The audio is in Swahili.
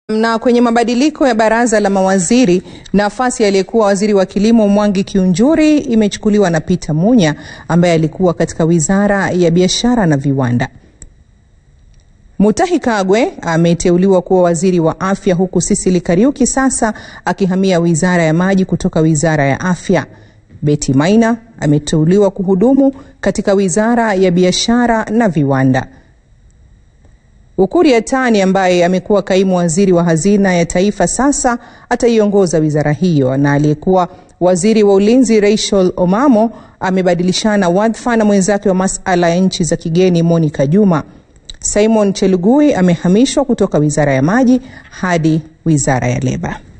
Na kwenye mabadiliko ya baraza la mawaziri, nafasi aliyekuwa waziri wa kilimo Mwangi Kiunjuri imechukuliwa na Peter Munya ambaye alikuwa katika wizara ya biashara na viwanda. Mutahi Kagwe ameteuliwa kuwa waziri wa afya huku Sicily Kariuki sasa akihamia wizara ya maji kutoka wizara ya afya. Betty Maina ameteuliwa kuhudumu katika wizara ya biashara na viwanda. Ukur Yatani ambaye amekuwa kaimu waziri wa hazina ya taifa sasa ataiongoza wizara hiyo, na aliyekuwa waziri wa ulinzi Rachel Omamo amebadilishana wadhifa na mwenzake wa masuala ya nchi za kigeni Monica Juma. Simon Chelugui amehamishwa kutoka wizara ya maji hadi wizara ya leba.